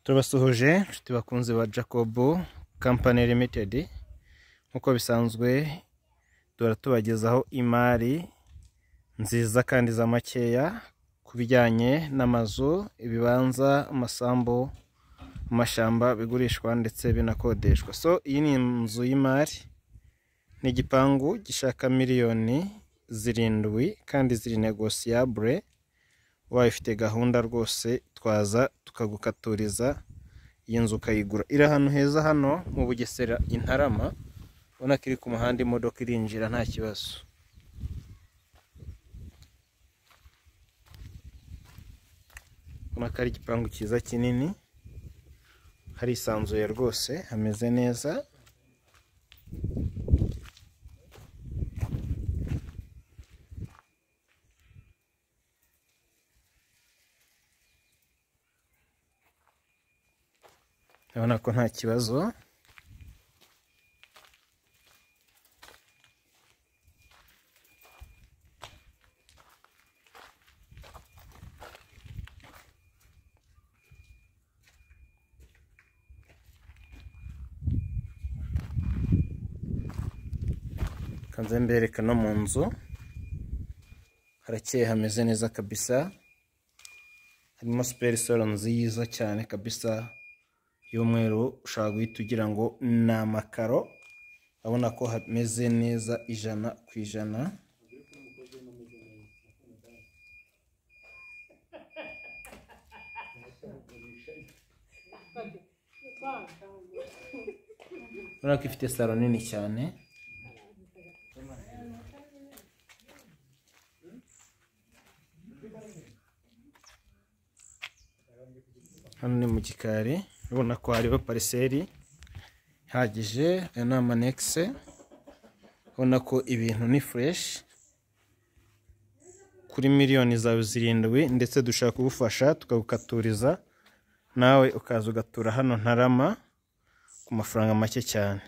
turabasuhuje inshuti bakunze ba jacob company limited nk'uko bisanzwe duhora tubagezaho imari nziza kandi za makeya ku bijyanye n'amazu ibibanza amasambu amashyamba bigurishwa ndetse binakodeshwa so iyi ni inzu y'imari ni igipangu gishaka miliyoni zirindwi kandi ziri negosiyabure ubaye ufite gahunda rwose twaza tukagukaturiza iyi nzu ukayigura iri ahantu heza hano mu bugesera i Ntarama ubona ko iri ku muhanda imodoka irinjira nta kibazo ubona ko ari igipangu cyiza kinini harisanzuye rwose hameze neza urabona ko nta kibazo kanze mbereka no mu nzu harakeye hameze neza kabisa harimo siperi nziza cyane kabisa y'umweru ushobora guhita ugira ngo ni amakaro urabona ko hameze neza ijana ku ijana urabona ko ifite saro nini cyane hano ni mu gikari urabona ko hariho pariseri ihagije aya ni amanekise ubona ko ibintu ni fureshi kuri miliyoni zawe zirindwi ndetse dushaka kugufasha tukagukaturiza nawe ukaza ugatura hano ntarama ku mafaranga make cyane